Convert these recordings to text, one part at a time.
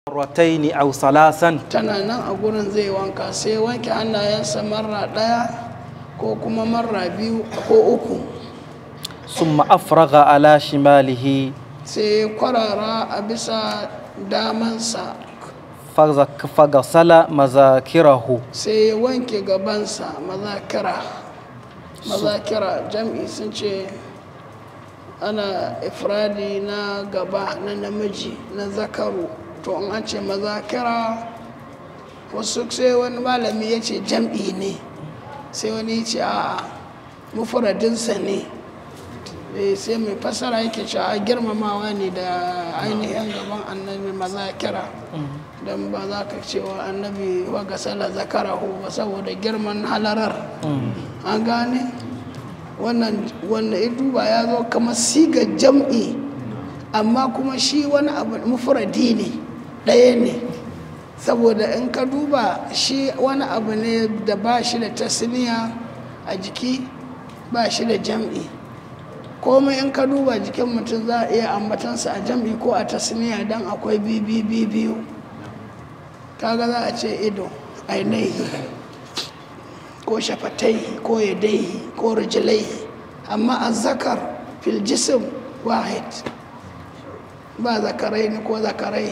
مرتين أو ثلاثا tana nan a gurin zai wanka sai wanke hannayensa marra ɗaya ko kuma marra biyu ko uku ثم أفرغ على شماله sai kwarara a bisa damansa فغ- فغسل مذاكره sai ya wanke gabansa mazakira mazakira jam'i sun ce ana ifradi na gaba na namiji na zakaru to in an ce mazakira wasu sai wani malami ya ce jam'i ne sai wani ya ce a mufuradinsa ne Eh, sai mai fasara yake cewa girmamawa ne da ainihin gaban annabi mazakira don ba za ka cewa annabi wa gasala zakarahu ba saboda girman halarar an gane wannan wanda ya duba ya zo kamar siga jam'i amma kuma shi wani abu mufuradi ne ɗaya ne saboda in ka duba shi wani abu ne da ba shi da tasniya a jiki ba shi da jam'i komai in ka duba jikin mutum za a iya ambatansa a jam'i ko a tasniya don akwai bibi biyu kaga za a ce ido ainihi ko shafatai ko yadai ko rijilai amma a zakar fil jisim wahid ba zakarai ne ko zakarai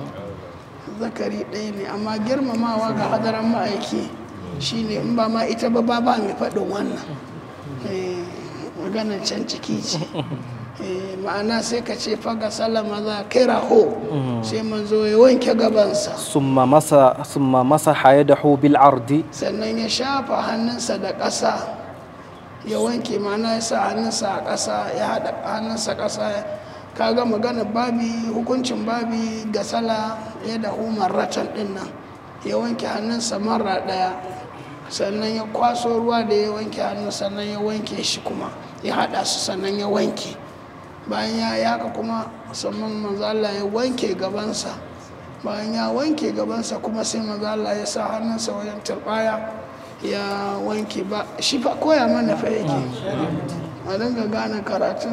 zakari ɗaya ne amma girmamawa ga hadaran ma'aiki shine in ba ma ita ba ba ba mai faɗin wannan Eh, maganar can ciki ce Eh, ma'ana sai ka ce faga salama za kira ho sai manzo ya wanke gabansa ثم مسح ثم مسح يده بالعرض sannan ya shafa hannunsa da ƙasa ya wanke mana ya sa hannunsa a ƙasa ya haɗa hannunsa ƙasa kaga magana babi hukuncin babi ga sala ya da umar ratan ɗin nan ya wanke hannunsa mara ɗaya sannan ya kwaso ruwa da ya wanke hannun sannan ya wanke shi kuma ya haɗa su sannan ya wanke bayan ya yi haka kuma musamman manzo Allah ya wanke gabansa bayan ya wanke gabansa kuma sai manzo Allah ya sa hannunsa wajen turbaya ya wanke ba shi fa koya mana fa yake a dinga gane karatun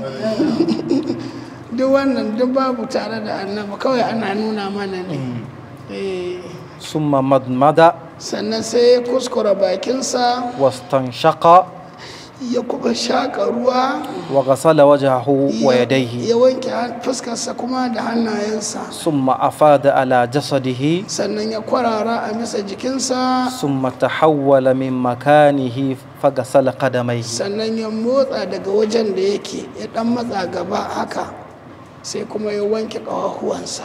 duk wannan duk babu tare da annabi kawai ana nuna mana ne Eh, ثم مضمض sannan sai ya kuskura bakinsa واستنشق ya kuma shaƙa ruwa وغسل وجهه ya- ويديه ya wanke han- fuskarsa kuma da hannayensa ثم أفاد على جسده sannan ya kwarara a bisa jikinsa ثم تحول من مكانه فغسل قدميه sannan ya motsa daga wajen da yake ya dan matsa gaba haka sai kuma ya wanke ƙafafuwansa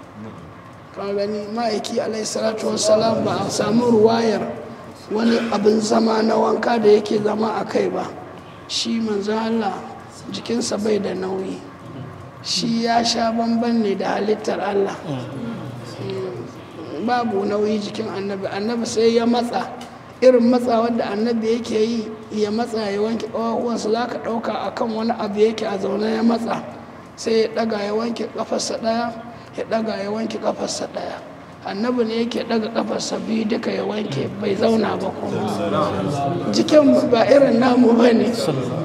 ka gani ma'aiki alaihi salatu wassalam ba a samu ruwayar wani abin zama na wanka da yake zama a kai ba shi manzo Allah jikinsa bai da nauyi shi ya sha bamban ne da halittar Allah babu nauyi jikin annabi annabi sai ya matsa irin matsa wanda annabi yake yi ya matsa ya wanke ƙafafuwansa za ka ɗauka a kan wani abu yake a zaune ya matsa sai ya ɗaga ya wanke ƙafarsa ɗaya ya ɗaga ya wanke ƙafarsa ɗaya annabi ne yake ɗaga ƙafarsa biyu duka ya wanke bai zauna ba kuma jikin ba irin namu ba ne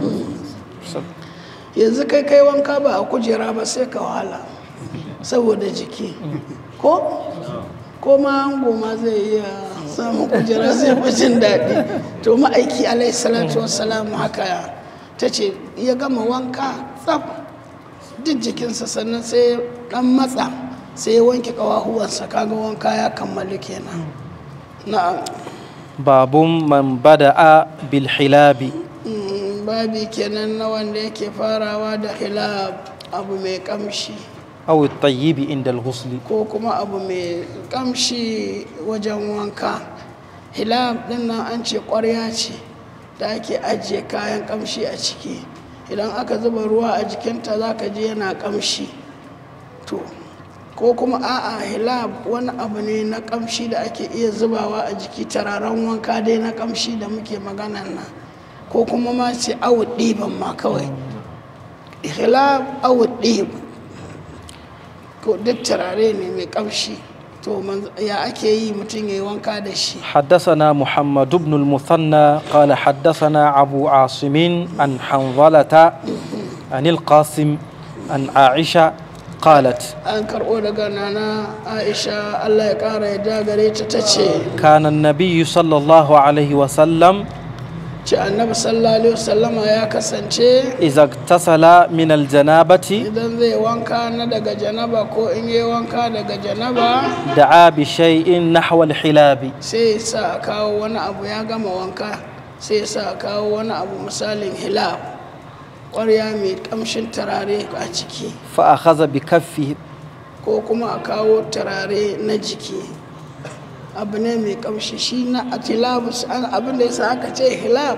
yanzu kai kai wanka ba a kujera ba sai ka wahala saboda jiki ko ko ma ango ma zai iya samun kujera zai fi jin daɗi to ma'aiki alaihi salatu wassalamu haka ta ce ya gama wanka tsaf duk jikinsa sannan sai dan matsa sai ya wanke ƙawahuwansa kaga wanka ya kammalu kenan na'am باب من بدأ بالحلاب Mm, babi kenan na wanda yake farawa da hilab abu mai kamshi أو الطيب عند الغسل ko kuma abu mai kamshi wajen wanka hilab din nan an ce ƙwarya ce da ake ajiye kayan kamshi a ciki idan aka zuba ruwa a jikinta za ka ji yana kamshi to ko kuma a'a hilab wani abu ne na kamshi da ake iya zubawa a jiki tararen wanka dai na kamshi da muke maganan nan ko kuma ma ce awud ɗiban ma kawai hilab awud ɗiban ko duk turare ne mai kamshi to manzo- ya ake yi mutum ya yi wanka da shi حدثنا محمد بن المثنى قال حدثنا أبو عاصم عن حنظلة عن القاسم عن عائشة قالت an karɓo daga nana aisha allah ya ƙara ya gare ta ta ce كان النبي صلى الله عليه وسلم ce annabi sallallahu alaihi wasallama ya kasance إذا اغتسل من الجنابة idan zai wanka na daga janaba ko in yi wanka daga janaba دعا بشيء نحو الحلاب sai ya sa a kawo wani abu ya gama wanka sai ya sa a kawo wani abu misalin hilab ƙwarya mai ƙamshin turare a ciki فأخذ بكفه ko kuma a kawo turare na jiki abu ne mai ƙamshi shi na atilabus an abin da yasa aka ce hilab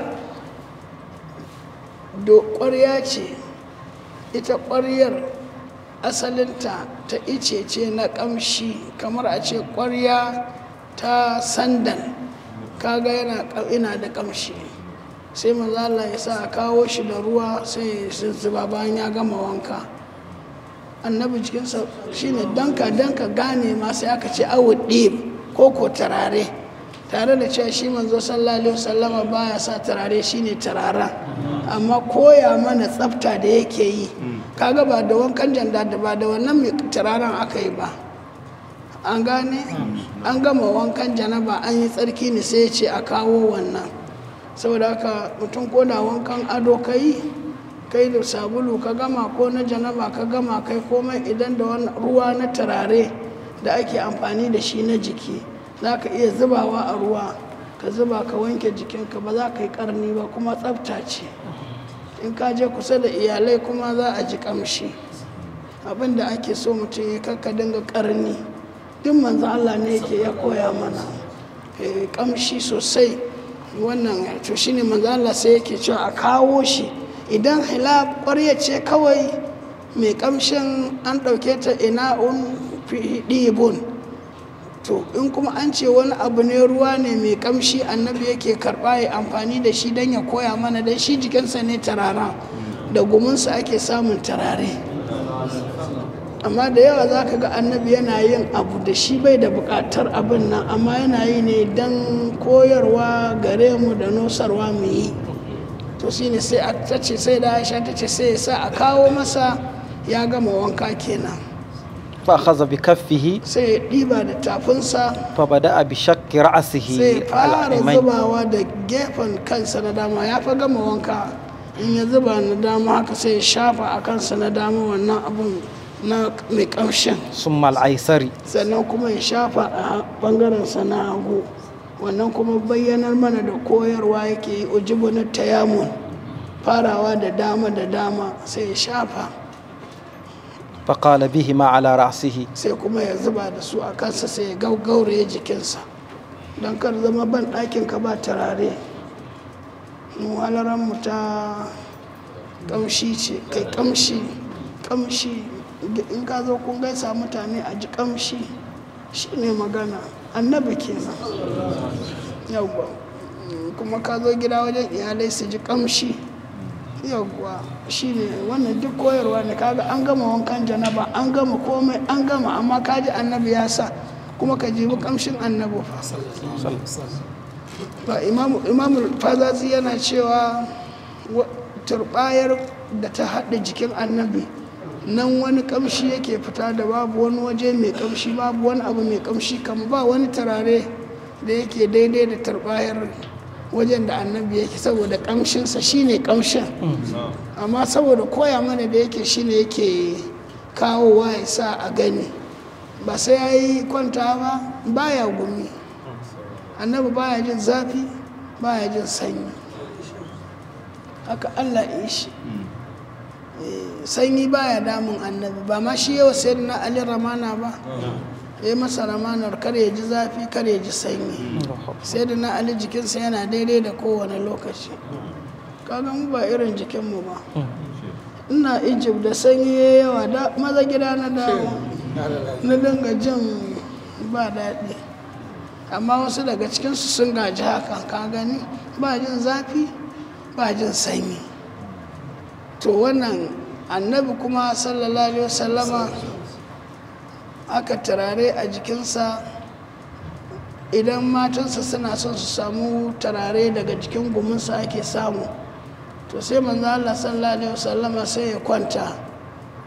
do ƙwarya ce ita ƙwaryar asalinta ta ice ce na ƙamshi kamar a ce ƙwarya ta sandan kaga yana ina da ƙamshi sai mazala ya sa a kawo shi da ruwa sai ya zuba bayan ya gama wanka annabi jikinsa shine danka danka gane ma sai aka ce awu ɗib ko ko turare tare da cewa shi manzo sallallahu alaihi wasallama baya sa turare shine turaren amma koya mana tsafta da yake yi kaga ba da wankan janda da ba da wannan mai turaren aka yi ba an gane an gama wankan janaba an yi tsarki ne sai ya ce a kawo wannan saboda haka mutum ko da wankan ado ka yi kai da sabulu ka gama ko na janaba ka gama kai komai idan da wani ruwa na turare da ake amfani da shi na jiki za ka iya zubawa a ruwa ka zuba ka wanke jikinka ba za ka yi karni ba kuma tsafta ce in ka je kusa da iyalai kuma za a ji kamshi abin da ake so mutum ya kakka dinga karni duk manzo Allah ne yake ya koya mana Eh, kamshi sosai wannan to shine manzo Allah sai yake cewa a kawo shi idan hilab ƙwarya ce kawai mai kamshin an ɗauke ta ina'un fi ɗibun to in kuma an ce wani abu ne ruwa ne mai kamshi annabi yake karɓa ya amfani da shi don ya koya mana don shi jikinsa ne tarara da gumunsa ake samun tarare amma da yawa za ka ga annabi yana yin abu da shi bai da buƙatar abin nan amma yana yi ne don koyarwa gare mu da nosarwa mu yi to shine sai a ta ce sai da aisha ta ce sai ya sa a kawo masa ya gama wanka kenan فأخذ بكفه sai ya ɗiba da tafinsa فبدأ بشق رأسه sai ya fara الأيمن zubawa da gefen kansa na dama ya fa gama wanka in ya zuba na dama haka sai ya shafa a kansa na dama wannan abun na mai ƙamshin ثم الأيسر sannan kuma ya shafa a ɓangaren sa na hagu wannan kuma bayyanar mana da koyarwa yake yi ujibu na tayamun farawa da dama da dama sai ya shafa فقال بهما على رأسه sai kuma ya zuba da su a kansa sai ya gaugauraye jikinsa don kar zama ban ɗakin ka ba turare walaran mu ta ƙamshi ce kai ƙamshi ƙamshi in ka zo kun gaisa mutane a ji ƙamshi shi ne magana annabi kenan yawwa kuma ka zo gida wajen iyalai su ji ƙamshi yawwa shi ne wannan duk koyarwa ne kaga an gama wankan janaba an gama komai an gama amma kaji annabi ya sa kuma ka jibi kamshin annabi fa ba imamu imamu fazazi yana cewa wa- turbayar da ta haɗa jikin annabi nan wani kamshi yake fita da babu wani waje mai kamshi babu wani abu mai kamshi kama ba wani turare da yake daidai da turbayar wajen da annabi yake saboda kamshinsa shine kamshin amma saboda koya mana da yake shine yake kawowa ya sa a gani ba sai ya yi kwanta ba baya gumi annabi baya jin zafi baya jin sanyi haka allah ya yi shi Eh, sanyi baya damun annabi ba ma shi yawa sai na ali ramana ba ya yi masa ramanar kar ya ji zafi kar ya ji sanyi sai da na ali jikinsa yana daidai da kowane lokaci kaga mu ba irin jikinmu ba ina egypt da sanyi ya yawa da maza gida na dawo na dinga jin ba daɗi amma wasu daga cikinsu sun gaji hakan ka gani ba jin zafi ba jin sanyi to wannan annabi kuma sallallahu alaihi wasallama aka turare a jikinsa idan matansa suna son su samu turare daga jikin guminsa ake samu to sai manzo Allah sallallahu alaihi wasallama sai ya kwanta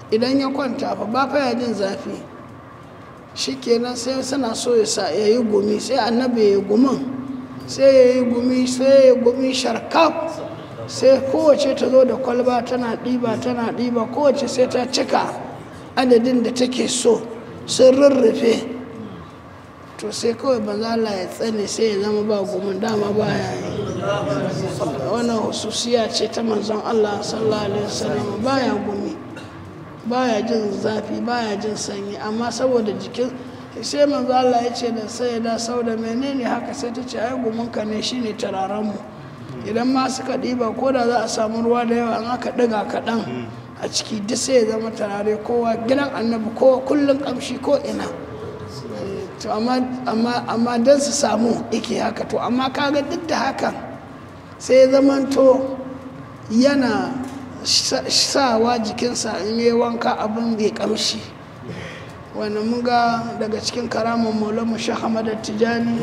idan ya kwanta fa ba fa ya jin zafi shikenan sai suna so ya sa ya yi gumi sai annabi ya yi gumin sai ya yi gumi sai ya yi gumi sharkaf sai kowace ta zo da kwalba tana ɗiba tana ɗiba kowace sai ta cika adadin da take so sun rurrufe to sai kawai banza Allah ya tsane sai ya zama ba gumin dama ba ya yi wannan hususiya ce ta manzon Allah sallallahu alaihi wasallam baya gumi baya jin zafi baya jin sanyi amma saboda jikin sai manzo Allah ya ce da sai da sauda menene haka sai ta ce ai gumunka ne shine turaren mu idan ma suka ɗiba ko da za a samu ruwa da yawa an aka ɗiga kaɗan a ciki duk sai ya zama turare kowa gidan annabi kowa kullum ƙamshi ko ina to amma amma amma don su samu ike haka to amma kaga duk da hakan sai ya zamanto yana sawa jikinsa in yi wanka abin bai kamshi wani mun ga daga cikin karamin maulamu shahamada tijani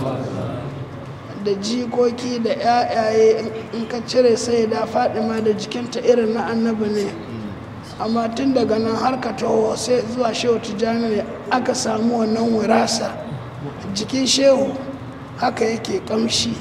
da jikoki da yayaye in ka cire sai da fadima da jikinta irin na annabi ne amma tun daga nan har ka taho sai zuwa shehu tijani ne aka samu wannan wirasa jikin shehu haka yake kamshi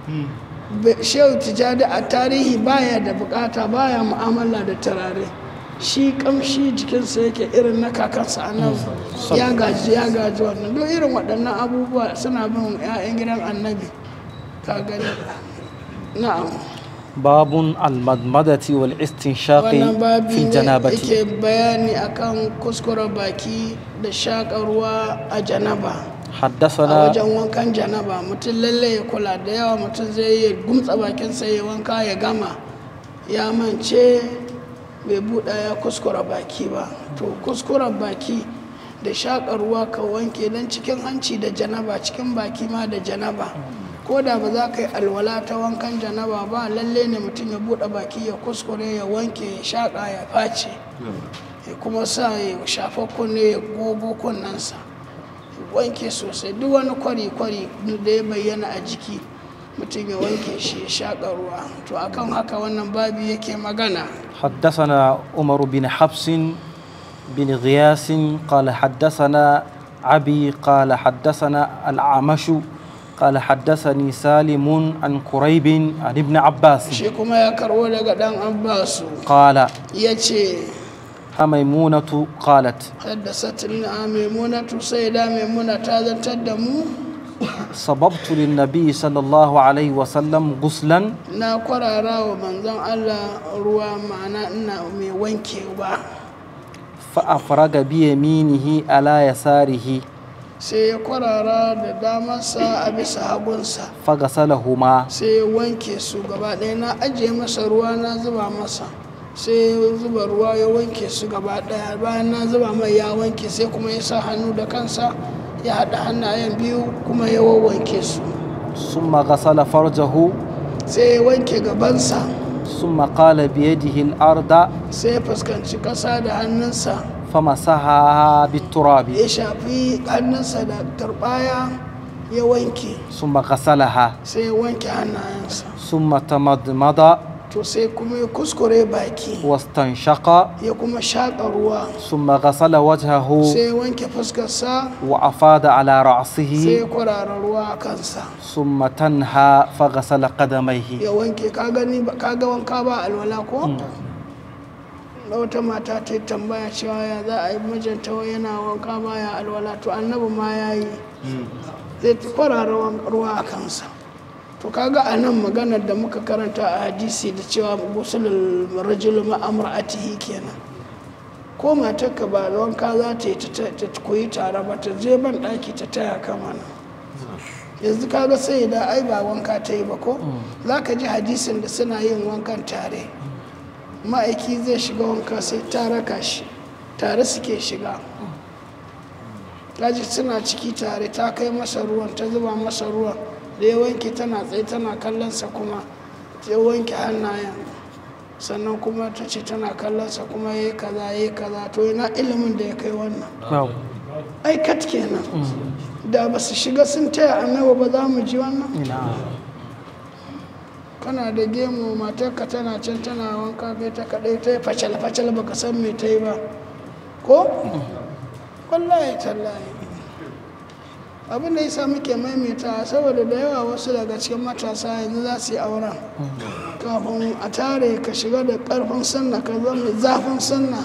shehu tijani a tarihi baya da bukata baya mu'amala da turare shi kamshi jikinsa yake irin na kakansa annabi ya gaji ya gaji wannan don irin waɗannan abubuwa suna bin 'ya'yan gidan annabi ka gani na'am باب المضمضة والاستنشاق wannan babi في ne الجنابة yake bayani akan kuskure baki da shaƙa ruwa a janaba a حدثنا wajen wankan janaba mutum lalle ya kula da yawa mutum zai yi gumtsa bakinsa ya wanka ya gama ya mance bai buɗa ya kuskura baki ba to kuskuren baki da shaƙa ruwa ka wanke don cikin hanci da janaba cikin baki ma da janaba ko da ba za ka yi alwala ta wankan janaba ba lalle ne mutum ya buɗe baki ya kuskure ya wanke ya shaƙa ya face ya kuma sa ya shafa kunne ya gogo kunnensa wanke sosai duk wani kwari-kwari da ya bayyana a jiki mutum ya wanke shi ya shaƙa ruwa to akan haka wannan babi yake magana حدثنا عمر بن حفص بن غياس قال حدثنا أبي قال حدثنا الأعمش قال حدثني سالم عن كريب عن ابن عباس shi kuma ya karbo daga ɗan abbasu قال ya ce ميمونة قالت haddasatna maimunatu sai da maimuna ta zantar da mu صببت للنبي صلى الله عليه وسلم غسلا na kwarara wa manzon allah ruwa ma'ana ina mai wankewa فأفرغ بيمينه على يساره sai ya kwarara da damarsa a bisa hagunsa فغسلهما sai ya wanke su gaba ɗaya na ajiye masa ruwa na zuba masa sai ya zuba ruwa ya wanke su gaba ɗaya bayan na zuba mai ya wanke sai kuma ya sa hannu da kansa ya haɗa hannayen biyu kuma ya wawwanke su ثم غسل فرجه sai ya wanke gabansa ثم قال بيده الأرض sai ya fuskanci ƙasa da hannunsa فمسحها بالتراب ya shafi hannunsa da turɓaya ya wanke ثم غسلها sai ya wanke hannayensa ثم تمضمض to sai kuma ya kuskure baki واستنشق ya kuma shaƙa ruwa ثم غسل وجهه sai ya wanke fuskarsa وأفاض على sai رأسه ya kwarara ruwa a kansa ثم تنهى فغسل قدميه ya wanke ka gani ba- ka ga wanka ba alwala ko da wata mata ta yi tambaya cewa ya za a yi mijinta wai yana wanka ba ya alwala to annabi ma ya yi zai ta kwarara wan- ruwa a kansa to kaga a nan maganar da muka karanta a hadisi da cewa gusulul rajulu ma'amra'atihi kenan ko matarka ba wanka za ta yi ta ta koyi tare ba ta je ban ɗaki ta taya kama nan yanzu kaga sai da ai ba wanka ta yi ba ko za ka ji hadisin da suna yin wankan tare ma'aiki zai shiga wanka sai ta raka shi tare suke shiga kaji suna ciki tare ta kai masa ruwan ta zuba masa ruwan da ya wanke tana tsaye tana kallonsa kuma ya wanke hannayen sannan kuma ta ce tana kallonsa kuma ya yi kaza ya yi kaza to yana ilimin da ya kai wannan نعم ai kat kenan da ba su shiga sun taya annabi ba za mu ji wannan نعم kana da gemu matarka tana can tana wanka kai ta kaɗai ta yi facal-facal baka san me ta yi ba ko? wallahi tallahi abin da yasa muke maimaita saboda da yawa wasu daga cikin matasa yanzu za su yi auren kafin a tare ka shiga da karfin sanna ka zama zafin sanna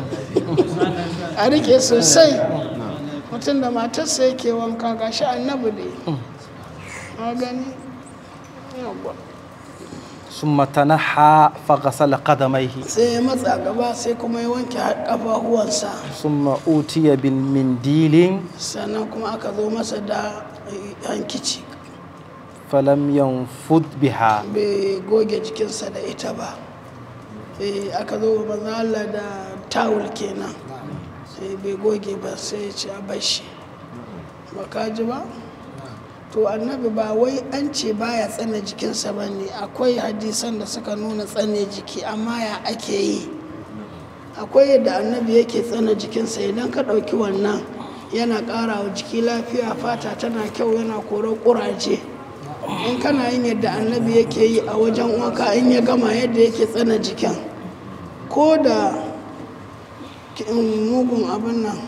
a rike sosai mutum da matarsa yake wanka gashi annabi ne a gani yawwa ثم تنحى فغسل قدميه sai ya matsa gaba sai kuma ya wanke ƙafafuwansa ثم أوتي بالمنديل sannan kuma aka zo masa da hankici فلم ينفض بها bai goge jikinsa da ita ba Eh, aka zo manzo Allah da tawul kenan sai bai goge ba sai ya ce a bashi ba ka ji ba to annabi ba wai an ce baya tsane jikinsa ba ne akwai hadisan da suka nuna tsane jiki amma ya ake yi akwai yadda annabi yake tsane jikinsa idan ka ɗauki wannan yana ƙara wa jiki lafiya fata tana kyau yana korar ƙuraje in kana yin yadda annabi yake yi a wajen wanka in ya gama yadda yake tsana jikin ko da ki- mugun abin nan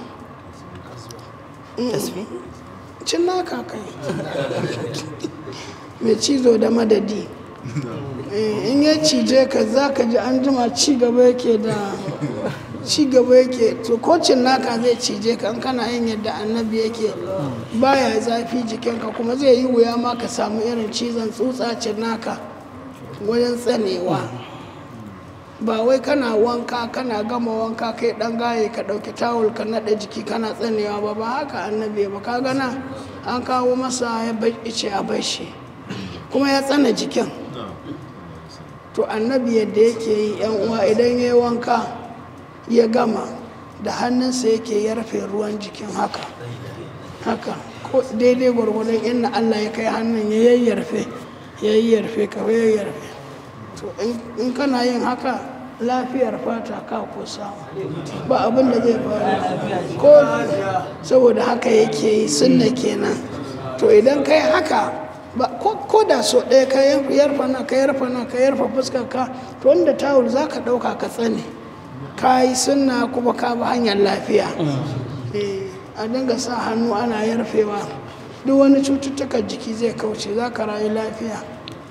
cin naka kai mai cizo da madadi Eh, in ya cije ka za ka ji an jima ci gaba yake da ci gaba yake to ko cin naka zai cije ka in kana yin yadda annabi yake baya zafi jikinka kuma zai yi wuya ma ka samu irin cizon tsutsa cin naka wajen tsanewa ba wai kana wanka kana gama wanka kai dan gaye ka dauki tawul ka nada jiki kana tsanewa ba ba haka annabi ba ka gana an kawo masa ya bace a bashi kuma ya tsana jikin to annabi yadda yake yi yan uwa idan ya yi wanka ya gama da hannunsa yake yarfe ruwan jikin haka haka ko daidai gwargwadon inda allah ya kai hannun ya yayyarfe ya yayyarfe ka yayyarfe to in- in kana yin haka lafiyar fata ka ko samu ba abin da zai faru ko saboda haka yake yi sunna kenan to idan kai haka ba ko ko da so ɗaya ka yar- yarfa na ka yarfa na ka yarfa fuskar ka to wanda tawul za ka ɗauka ka tsane ka yi sunna kuma ka bi hanyar lafiya Eh, a dinga sa hannu ana yarfewa duk wani cututtukan jiki zai kauce za ka rayu lafiya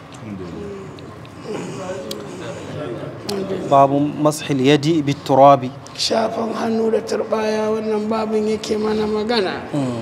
باب مسح اليد بالتراب shafan hannu da turbaya wannan babin yake mana magana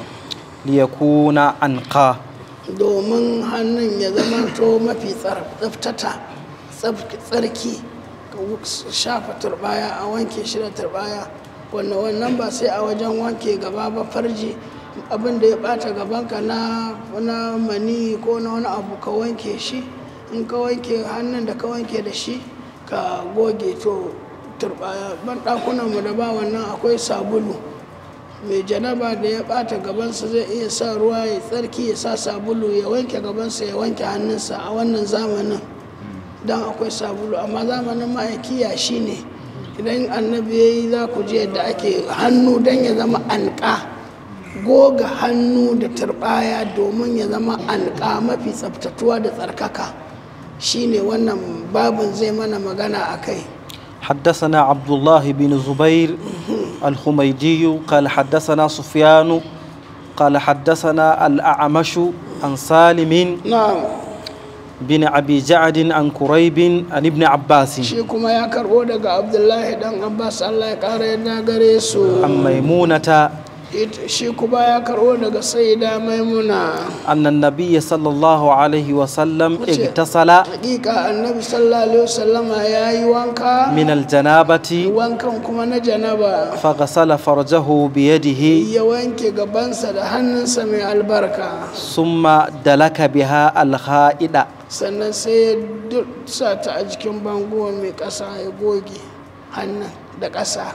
ليكون أنقى domin hannun ya zama to mafi tsar- tsaftata tsaf- tsarki ka wu- shafa turbaya a wanke shi da turbaya wannan wannan ba sai a wajen wanke gaba ba farji abin da ya bata gabanka na na mani ko na wani abu ka wanke shi in ka wanke hannun da ka wanke da shi ka goge to turbaya ban mu da ba wannan akwai sabulu mai janaba da ya bata gabansa zai iya sa ruwa ya tsarki ya sa sabulu ya wanke gabansa ya wanke hannunsa a wannan zamanin don akwai sabulu amma zamanin ma'aiki ya shi ne idan annabi ya yi za ku je yadda ake hannu don ya zama anka goga hannu da turbaya domin ya zama anka mafi tsaftatuwa da tsarkaka shine wannan babin zai mana magana a kai حدثنا عبد الله بن زبير الحميدي قال حدثنا سفيان قال حدثنا الأعمش عن سالم na'am بن أبي جعد عن كريب عن ابن عباس shi kuma ya karbo daga abdullahi dan abbas allah ya kara yadda gare su عن ميمونة It- shi kuma ya karbo daga saida maimuna أن النبي صلى الله عليه وسلم وجه. اغتسل hakika annabi sallallahu alaihi wasallama ya yi wanka من الجنابة wankan kuma na janaba فغسل فرجه بيده ya wanke gabansa da hannunsa mai albarka ثم دلك بها الخائد sannan sai ya du- sa ta a jikin bango mai ƙasa ya goge hannun da ƙasa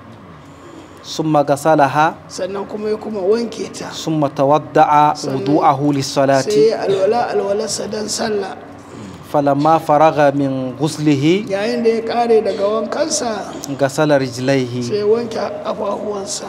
ثم غسلها sannan kuma ya kuma wanke ta ثم تودع وضوءه للصلاة sai ya alwala alwalarsa don sallah فلما فرغ من غسله yayin da ya kare daga wankansa غسل رجليه sai ya wanke ƙafafuwansa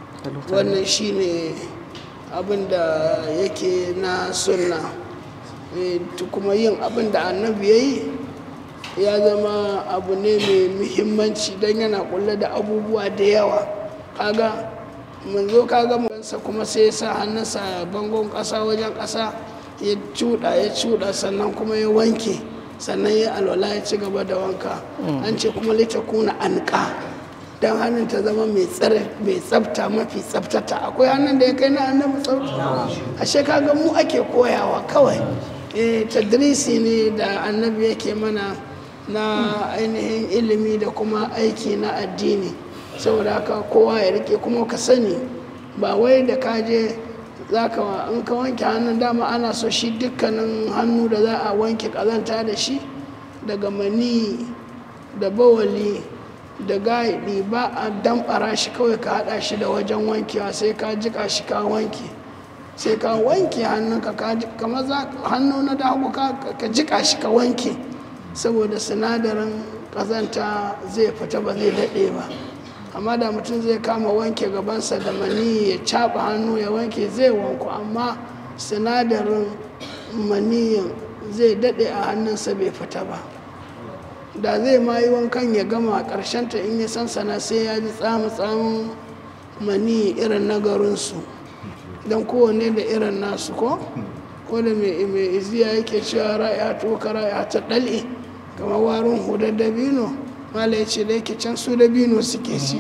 wannan shine abin da yake na sunna Eh, to kuma yin abin da annabi ya yi ya zama abu ne mai muhimmanci don yana kulle da abubuwa da yawa kaga mun zo kaga sa kuma sai ya sa hannunsa a bangon ƙasa wajen ƙasa ya cuɗa ya cuɗa sannan kuma ya wanke sannan ya alwala ya ci gaba da wanka an ce kuma lita kuna anka don hannun ta zama mai tsare mai tsafta mafi tsaftata akwai hannun da ya kai na annabi tsafta ashe kaga mu ake koyawa kawai eh tadrisi ne da annabi yake mana na ainihin ilimi da kuma aiki na addini saboda haka kowa ya rike kuma ka sani ba wai da ka je za ka in ka wanke hannun dama ana so shi dukkanin hannu da za a wanke kazanta da shi daga mani da bawali da gaidi ba a damfara shi kawai ka hada shi da wajen wankewa sai ka jika shi ka wanke sai ka wanke hannunka ka ji- kamar za hannu na dagu ka ka jika shi ka wanke saboda sinadarin kazanta zai fita ba zai daɗe ba amma da mutum zai kama wanke gabansa da mani ya caɓa hannu ya wanke zai wanku amma sinadarin maniyin zai daɗe a hannunsa bai fita ba da zai ma yi wankan ya gama ta in ya sansana sai ya ji tsamu-tsamun mani irin na garinsu don kowane da irin nasu ko ko da mai mai iziya yake cewa ra'aya to ka ra'aya ta ɗal'i kamar warin hudar dabino mala ya ce da yake can su dabino suke ci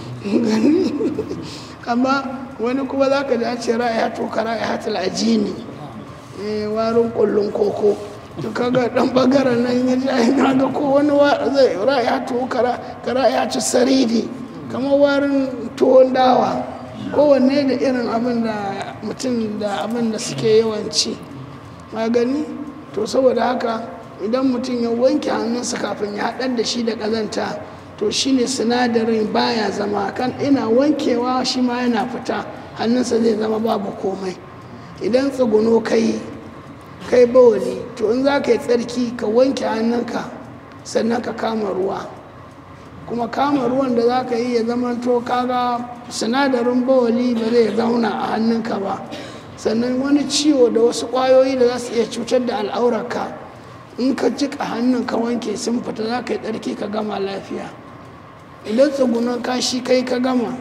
amma wani kuma za ka ji an ce ra'aya to ka ra'aya ta ajini eh, warin kullun koko to kaga dan bangaren nan ya ji ai naga ko wani wa zai ra'aya to kara kara ya ci saridi kamar warin tuwon dawa kowanne da irin abin da mutum da abin da suke yawanci magani to saboda haka idan mutum ya wanke hannunsa kafin ya haɗar da shi da ƙazanta to shine sinadarin baya zama kan ina wankewa shi ma yana fita hannunsa zai zama babu komai idan tsuguno kai kai bawali to in za ka yi tsarki ka wanke hannunka sannan ka kama ruwa kuma kama ruwan da za ka yi ya zama to kaga sinadarin bawali ba zai zauna a hannunka ba sannan wani ciwo da wasu ƙwayoyi da za su iya cutar da al'aurarka in ka jika hannun ka wanke sun fita za ka yi tsarki ka gama lafiya idan tsugunan kashi kai ka gama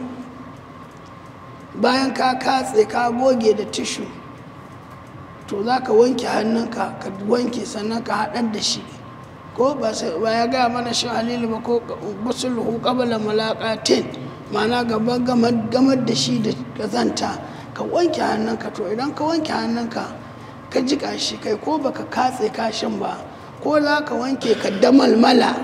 bayan ka katse ka goge da tishu to za ka wanke hannunka ka wanke sannan ka haɗar da shi ko ba sai- ba ya gaya mana shi halilu ba ko basulhu qabla malaqatin ma'ana gaban gamar gamar da shi da kazanta ka wanke hannunka to idan ka wanke hannunka ka jika shi kai ko baka katse kashin ba ko za ka wanke ka damalmala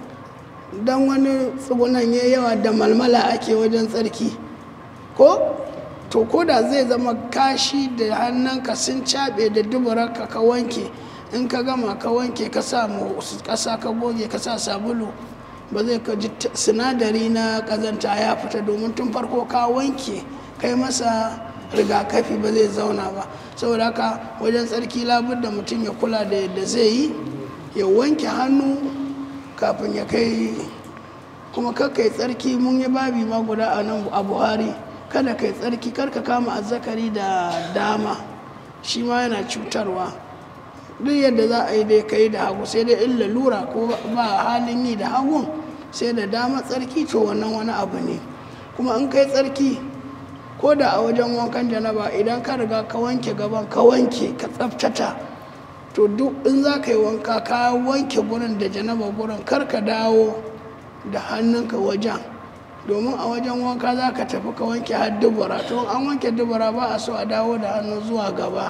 don wani tsugunan ya yawa da malmala ake wajen tsarki ko to ko da zai zama kashi da hannunka sun caɓe da duburarka ka wanke in ka gama ka wanke ka sa mu ƙasa ka goge ka sa sabulu ba zai ka ji t- sinadari na ƙazanta ya fita domin tun farko ka wanke kai masa rigakafi ba zai zauna ba saboda haka wajen tsarki labar da mutum ya kula da yadda zai yi ya wanke hannu kafin ya kai kuma kakkai tsarki mun yi babi ma guda a nan a buhari kada kai tsarki kar ka kama azzakari da dama shi ma yana cutarwa duk yadda za a yi dai kai da hagu sai dai in lalura ko ba halin yi da hagun sai da dama tsarki to wannan wani abu ne kuma in kai tsarki ko da a wajen wankan janaba idan ka riga ka wanke gaban ka wanke ka tsaftata to duk in za ka yi wanka ka wanke gurin da janaba gurin kar ka dawo da hannunka wajen domin a wajen wanka za ka tafi ka wanke har dubura to an wanke dubura ba a so a dawo da hannu zuwa gaba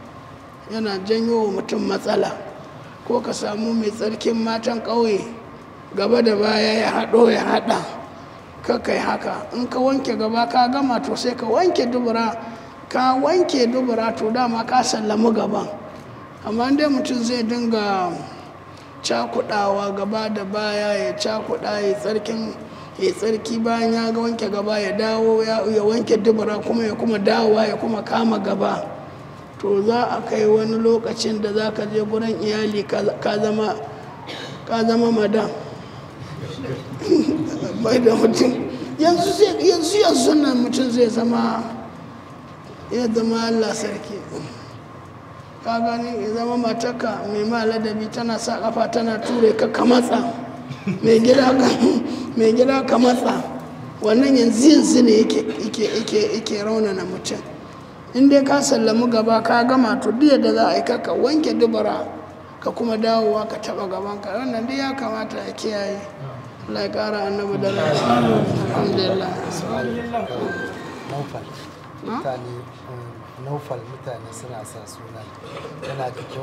yana janyo wa mutum matsala ko ka samu mai tsarkin matan ƙauye gaba da baya ya haɗo ya haɗa kakai haka in ka wanke gaba ka gama to sai ka wanke dubura ka wanke dubura to dama ka sallami gaban amma dai mutum zai dinga cakudawa gaba da baya ya cakuda ya tsarkin ya tsarki bayan ya ga wanke gaba ya dawo ya ya wanke dubura kuma ya kuma dawowa ya kuma kama gaba to za a kai wani lokacin da za ka je gurin iyali ka ka zama ka zama madam bai da mutum yanzu zai- yanzu yanzu nan mutum zai zama ya zama allah sarki ka gani ya zama matarka mai ma ladabi tana sa kafa tana ture ka ka matsa mai gida ka mai gida ka matsa wannan yanzu yanzu ne yake yake yake yake raunana mutum in dai ka sallami gaba ka gama to duk da za a yi ka wanke dubara ka kuma dawowa ka taba gaban ka wannan duk ya kamata a kiyaye Allah ya kara annabi da alhamdulillah naufal mutane naufal mutane suna sa suna yana da kyau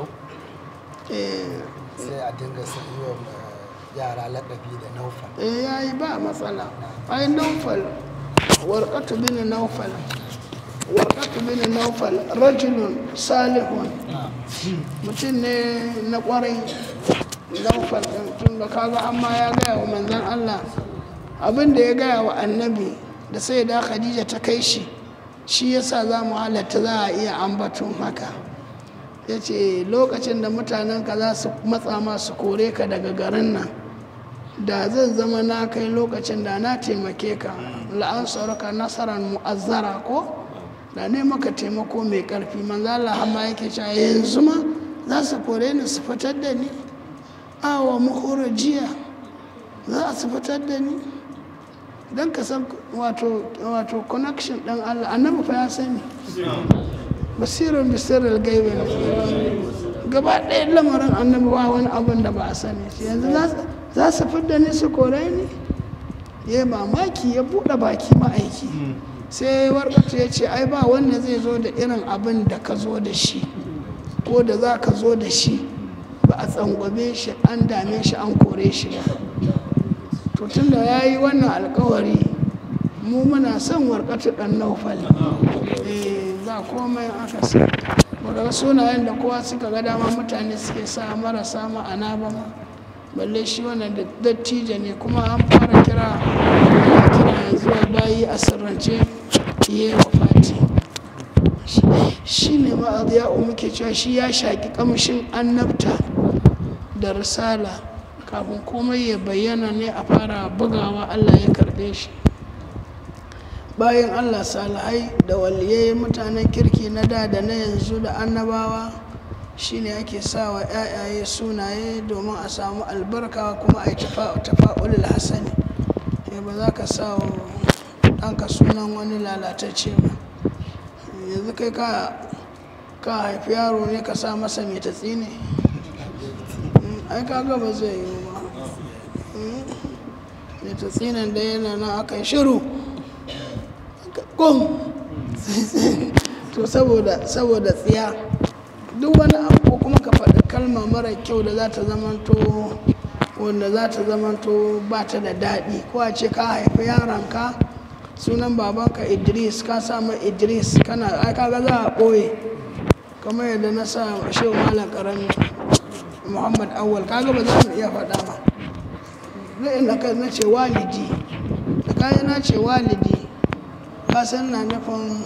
eh sai a dinga sa yi wa yara laƙabi da naufal eh yayi ba matsala ai naufal warqatu bin naufal warqatu bin naufal rajulun salihun mutum ne na kwarai naufal din tun da kaga amma ya gaya wa manzon Allah abin da ya gaya wa annabi da sai da khadija ta kai shi shi yasa za mu halatta za a iya ambaton haka ya ce lokacin da mutanenka za su matsa masu kore ka daga garin nan da zan zama na kai lokacin da na taimake ka la'an ka nasarar mu'azzara ko da ne maka taimako mai karfi manzo Allah amma yake cewa yanzu ma za su kore ni su fitar da ni awa jiya za su fitar da ni don ka san wato wato connection ɗin Allah annabi fa ya sani basirin bisirar gaibe ne gaba ɗaya lamarin annabi ba wani abin da ba a sani shi yanzu za su fidda ni su kore ni ya mamaki ya buɗe baki ma'aiki sai warkatu ya ce ai ba wanda zai zo da irin abin da ka zo da shi ko da za ka zo da shi ba a tsangwame shi an dame shi an kore shi ba to tun da ya yi wannan alkawari mu muna son warkatu ɗan naufal eh ba komai aka sa daga sunayen da kowa suka ga dama mutane suke sa marasa ma'ana ba ma balle shi wannan da dattijo ne kuma an fara kira ana kira zuwa bayi a sirrance yi wa fati shi ne ma'aziya muke cewa shi ya shaƙi ƙamshin annabta da risala kafin komai ya bayyana ne a fara bugawa allah ya karɓe shi bayan allah salihai da waliyai mutanen kirki na da da na yanzu da annabawa shine ake sa wa 'ya'yaye sunaye domin a samu albarka kuma a yi tafa'ulul hasani ba za ka sa wa ɗanka sunan wani lalatacce ba yanzu kai ka haifi yaro ne ka sa masa mai tatsi ne ai kaga ba zai yi ba mai tatsi nan da yana nan aka yi shiru gom to saboda saboda tsiya duk wani abu ko kuma ka faɗi kalma mara kyau da za ta zamanto wanda za ta zamanto ba ta da daɗi ko a ce ka haifi yaranka sunan babanka idris ka samu idris kana ai kaga za a ɓoye kamar yadda na sa shehu malam karami muhammad awal kaga ba za mu iya faɗa ba zai na ce walidi da kayan na ce walidi kasan na nufin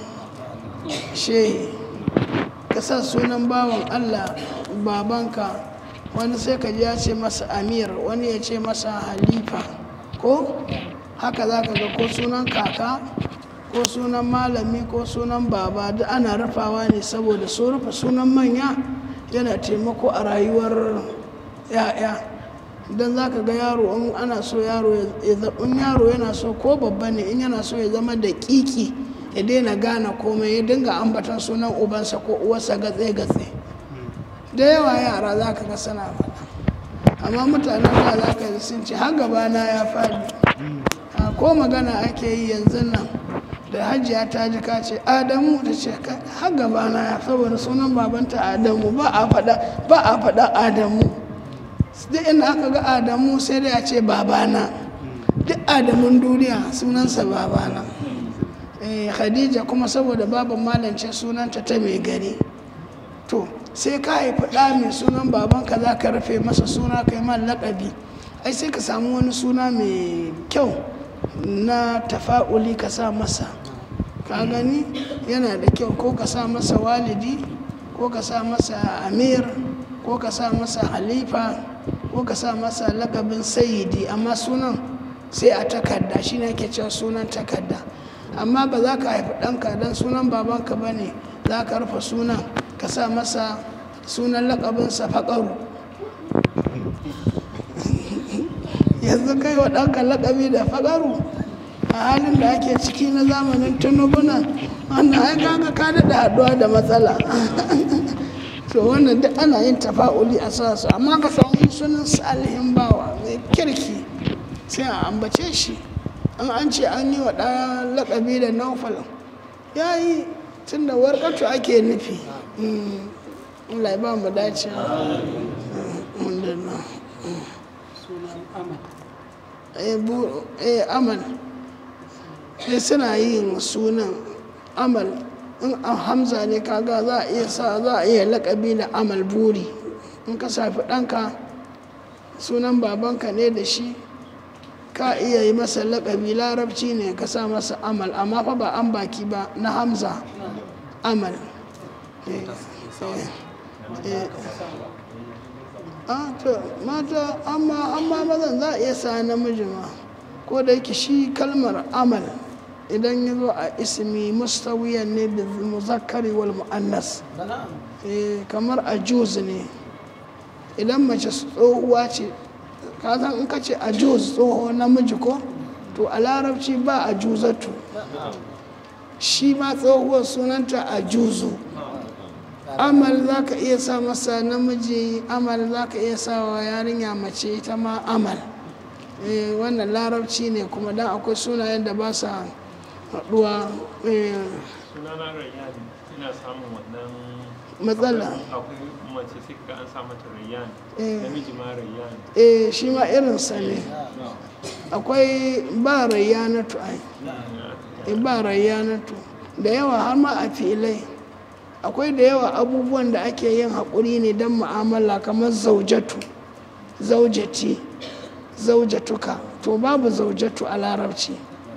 shehi ka sa sunan bawan allah babanka wani sai ka ji ya ce masa amir wani ya ce masa halifa ko haka za ka ga ko sunan kaka ko sunan malami ko sunan baba duk ana rufawa ne saboda su rufe sunan manya yana taimako a rayuwar ya'ya don za ka ga yaro in ana so yaro ya in yaro yana so ko babba ne in yana so ya zama da kiki ya daina gane komai ya dinga ambatan sunan ubansa ko uwarsa gatse-gatse da yawa yara za ka ga suna faɗa amma mutanen da za ka sun ce har gabana ya faɗi ko magana ake yi yanzu nan da hajiya ta ji ka ce adamu da ce har gabana ya saboda sunan babanta adamu ba a faɗa ba a faɗa adamu duk inda aka ga adamu sai dai a ce babana duk adamun duniya sunansa babana khadija kuma saboda baban malance sunanta ta mai gari to sai ka haifi ɗa mai sunan babanka za ka rufe masa suna kai man laƙabi ai sai ka samu wani suna mai kyau na tafa'uli ka sa masa ka gani yana da kyau ko ka sa masa walidi ko ka sa masa amir ko ka sa masa halifa ko ka sa masa lakabin sayidi amma sunan sai a takarda shi ne ake cewa sunan takarda amma ba za ka haifi ɗanka don sunan babanka ba ne za ka rufe sunan ka sa masa sunan lakabinsa faƙaru yanzu kai wa ɗanka lakabi da faƙaru a halin da ake ciki na zamanin tunubuna wannan ai kaga ka daɗa haɗuwa da matsala to wannan duk ana yin tafa'uli a sa su amma ka samu sunan salihin bawa mai kirki sai a ambace shi an an ce an yi wa ɗaya lakabi da naufal ya yi tun da warkatu ake nufi Allah ya ba mu dace eh amal sai suna yin sunan amal in a hamza ne kaga za a iya sa za a iya lakabi da amal buri in ka safi ɗanka sunan babanka ne da shi ka iya yi masa lakabi larabci ne ka sa masa amal amma fa ba an baki ba na hamza amal mata amma amma mazan za a iya sa namiji ma ko da yake shi kalmar amal idan ya zo a ismi mustawiyan ne da muzakkari wal mu'annas kamar a ne idan mace tsohuwa ce ka san in ka ce a juz tsoho namiji ko to a larabci ba a juzatu shi ma tsohuwar sunanta a juzu amal za ka iya sa masa namiji amal za ka iya sa wa yarinya mace ita ma amal wannan larabci ne kuma dan akwai sunayen da ba sa haɗuwa sunana rayyan ina samun wannan matsala akwai mace sai ka an sa mata rayyan Eh. namiji ma rayyan eh shi ma irinsa ne akwai ba rayyanatu ai eh, ba rayyanatu da yawa har ma a filai akwai da yawa abubuwan da ake yin haƙuri ne don mu'amala kamar zaujatu zaujati zaujatuka to babu zaujatu a larabci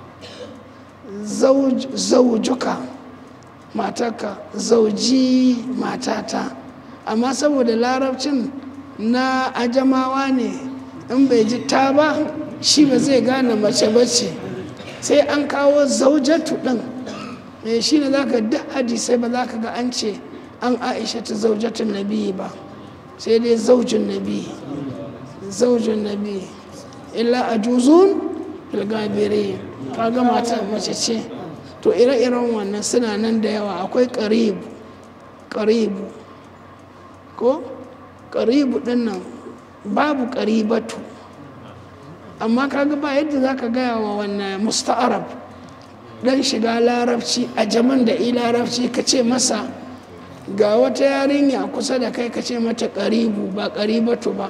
Zauj- zaujuka matarka zauji matata amma saboda larabcin na ajamawa ne in bai ji ta ba shi ba zai gane mace bace sai an kawo zaujatu ɗin me shi ne za ka duk hadisai ba za ka ga an ce an aisha ta zaujatun nabi ba sai dai zaujin nabi zaujin nabi illa a juzun filgabire ka ga mata mace ce to ire-iren wannan suna nan da yawa akwai karibu karibu ko karibu din nan babu karibatu amma kaga ba yadda za ka gaya wa wannan musta'arab dan shiga larabci a jaman da i larabci ka ce masa ga wata yarinya kusa da kai ka ce mata karibu ba karibatu ba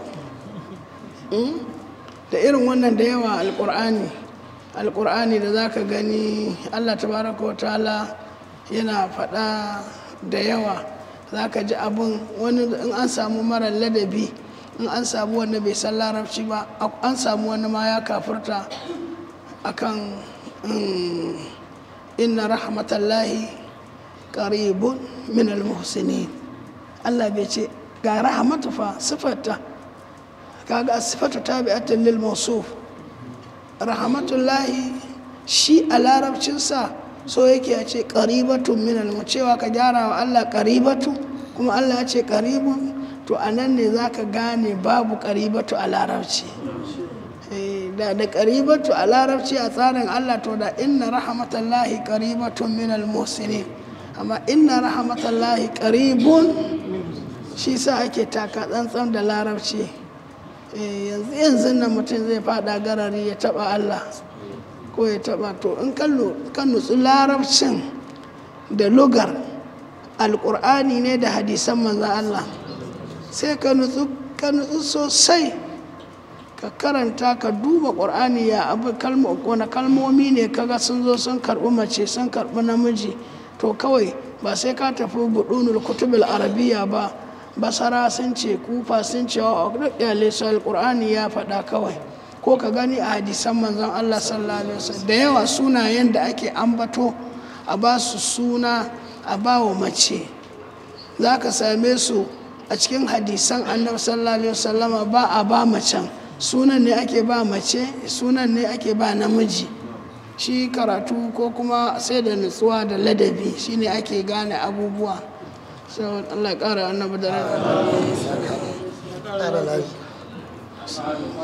Mm? da irin wannan da yawa alkur'ani alkur'ani da za ka gani allah tabaraka wa ta'ala yana faɗa da yawa za ka ji abin wani in an samu mara ladabi in an samu wanda bai san larabci ba an samu wani ma ya kafurta akan mm, inna rahmatallahi qaribun min almuhsinin allah bai ce ga rahmatu fa sifarta kaga sifatu tabi'atan lil mawsuf rahmatullahi shi a larabcinsa so yake ya ce qaribatun min al cewa ka gyara wa Allah qaribatu kuma Allah ya ce qaribun to anan ne zaka gane babu qaribatu a larabci Eh, da da qaribatu a larabci a tsarin Allah to da inna rahmatallahi qaribatun min al muhsinin amma inna rahmatallahi qaribun shi sa ake taka tsantsan da larabci Eh, yanzu yanzu nan mutum zai fada garari ya taba Allah ko ya taba to in kan nutsu larabcin da lugar alkur'ani ne da hadisan manzan Allah sai ka nutsu ka nutsu sosai ka karanta ka duba ƙur'ani ya abu kalmo wani kalmomi ne kaga sun zo sun karɓi mace sun karɓi namiji to kawai ba sai ka tafi budunul kutubul arabiya ba basara sun ce kufa sun ce wa duk iyalai su alƙur'ani ya faɗa kawai ko ka gani a hadisan manzon Allah sallallahu alaihi wasallam da yawa sunayen da ake ambato a ba su suna a ba wa mace za ka same su a cikin hadisan annabi sallallahu alaihi wasallama ba a ba macen sunan ne ake ba mace sunan ne ake ba namiji shi karatu ko kuma sai da nutsuwa da ladabi shine ake gane abubuwa sai Allah ya ƙara annabi da rai ƙara lafiya